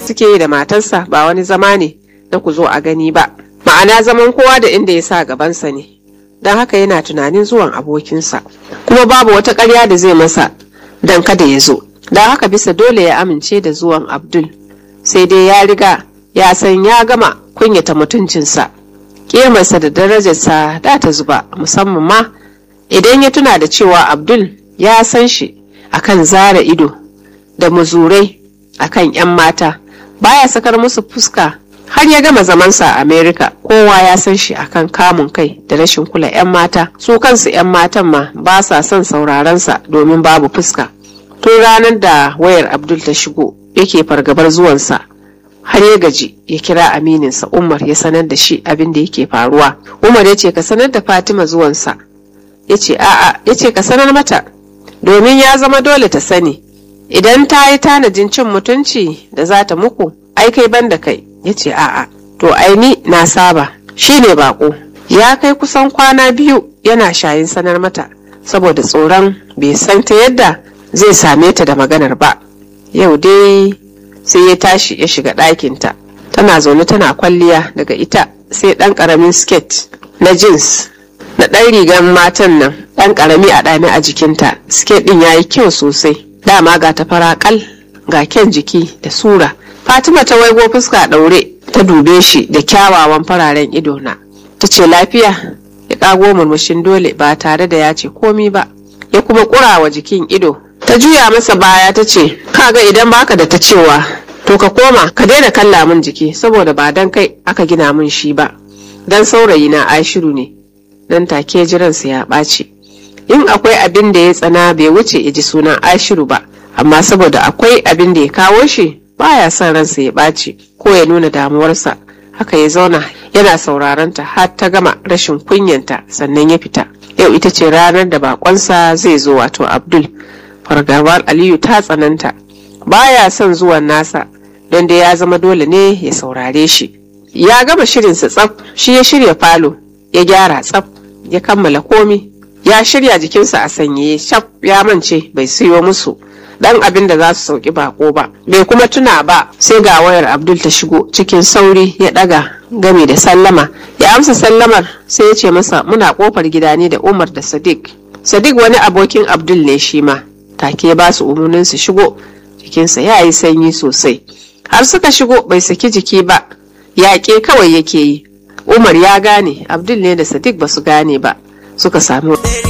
suke yi da matarsa ba wani zama ne na ku zo a gani ba ma'ana zaman kowa da inda ya sa gabansa ne don haka yana tunanin zuwan abokinsa kuma babu wata ƙarya da zai masa don kada ya zo don haka bisa dole ya amince da zuwan abdul sai dai ya riga ya san ya gama kunyata mutuncinsa ƙimarsa da darajarsa da ta zuba musamman ma idan ya tuna da cewa abdul ya san shi akan zara ido da muzurai akan 'yan mata baya sakar musu fuska har ya gama zamansa a america kowa ya san shi akan kamun kai da rashin kula 'yan mata su kansu 'yan matan ma ba sa son saurarensa domin babu fuska tun ranar da wayar abdul ta shigo yake fargabar zuwansa har ya gaji ya kira amininsa umar ya sanar da shi abin da yake faruwa umar ya ce ka sanar da fatima zuwansa ya ce a'a ya ce ka sanar mata domin ya zama dole ta sani idan ta yi tanadin cin mutunci da za ta muku ai kai ban da kai ya ce a'a to aini na saba shi ne bako ya kai kusan kwana biyu yana shayin sanar mata saboda tsoron bai san ta yadda zai same ta da maganar ba yau dai sai ya tashi ya shiga ɗakinta tana zaune tana kwalliya daga ita sai ɗan ƙaramin sket na jeans na ɗan rigar matan nan ɗan ƙarami a ɗame a jikinta sket ɗin ya yi kyau sosai dama ga ta faraƙal ga kyan jiki da sura fatima ta waigo fuska ɗaure ta dube shi da kyawawan fararen ido na ta ce lafiya ya ƙago murmushin dole ba tare da ya ce komi ba ya kuma ƙurawa jikin ido ta juya masa baya ta ce kaga idan baka da ta cewa to ka koma ka daina kalla min jiki saboda ba dan kai aka gina min shi ba dan saurayi na ashiru ne nan take jiransa ya ɓaci in akwai abin da ya tsana bai wuce ya ji sunan ashiru ba amma saboda akwai abin da ya kawo shi baya son ransa ya ɓaci ko ya nuna damuwarsa haka ya zauna yana sauraron ta har ta gama rashin kunyanta sannan ya fita yau ita ce ranar da bakonsa zai zo wato abdul fargabar aliyu ta tsananta baya son zuwan nasa don da ya zama dole ne ya saurare shi ya gama shirinsa tsaf shi ya shirya falo ya gyara tsaf ya kammala komi ya shirya jikinsa a sanyaye shaf ya mance bai siyo musu dan abin da za su sauki bako ba bai kuma tuna ba sai ga wayar abdul ta shigo cikin sauri ya daga game da sallama ya amsa sallamar sai ya ce masa muna kofar gida ne da umar da sadiq sadiq wani abokin abdul ne shi ma take ba su umarnin su shigo jikinsa ya yi sanyi sosai har suka shigo bai saki jiki ba yaƙe kawai yake yi umar ya gane abdul ne da sadiq ba su gane ba suka sami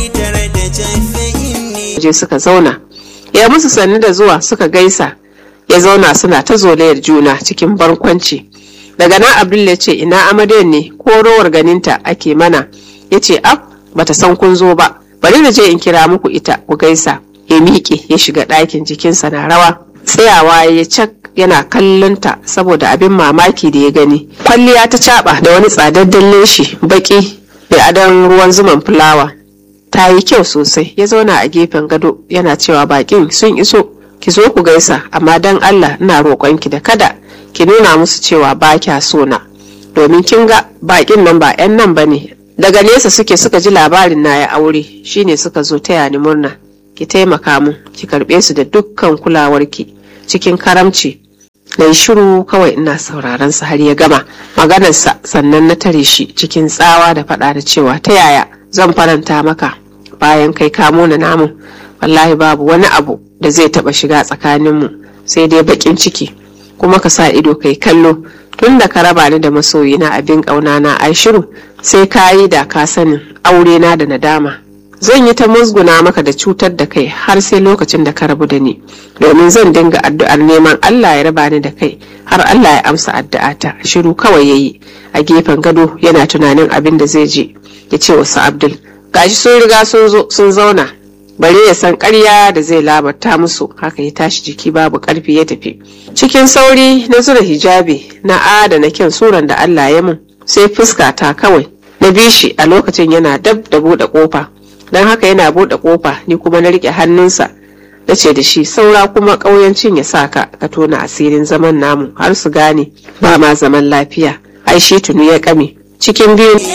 waje suka zauna ya musu sannu da zuwa suka gaisa ya zauna suna ta zolayar juna cikin barkwanci daga nan abdul ya ce ina amaryan ne ko rowar ganinta ake mana ya ce ab bata san kun zo ba bari na je in kira muku ita ku gaisa ya miƙe ya shiga ɗakin jikinsa na rawa tsayawa ya cak yana kallonta saboda abin mamaki da ya gani kwalliya ta caɓa da wani tsadaddan leshi baki da adon ruwan zuman fulawa ta yi kyau sosai ya zauna a gefen gado yana cewa bakin sun iso ki zo ku gaisa amma dan allah ina roƙonki da kada ki nuna musu cewa ba kya so na domin kin ga bakin nan ba 'yan nan ba ne daga nesa suke suka ji labarin na ya aure shine suka zo taya ni murna ki taimaka mun ki karɓe su da dukkan kulawarki cikin karamci na yi shiru kawai ina sauraron sa har ya gama maganarsa sannan na tare shi cikin tsawa da faɗa da cewa ta yaya zan faranta maka bayan kai kamo na namu wallahi babu wani abu da zai taɓa shiga tsakaninmu sai dai baƙin ciki kuma ka sa ido kai kallo tun da ka raba ni da masoyina abin ƙauna na ai shiru sai ka yi da ka sanin aure na da nadama zan yi ta musguna maka da cutar da kai har sai lokacin da ka rabu da ni domin zan dinga addu'ar neman Allah ya raba ni da kai har Allah ya amsa addu'ata shiru kawai yayi a gefen gado yana tunanin abin da zai je ya ce wasu Abdul gashi sun riga sun zo sun zauna bare ya san ƙarya da zai labarta musu haka ya tashi jiki babu ƙarfi ya tafi cikin sauri na zura hijabi na adana kyan suran da Allah ya mun sai fuska ta kawai na bi shi a lokacin yana dab da buɗe ƙofa don haka yana buɗe ƙofa ni kuma na riƙe hannunsa na ce da shi saura kuma ƙauyancin ya sa ka ka tona asirin zaman namu har su gane ba ma zaman lafiya ai shi tunu ya ƙame cikin biyu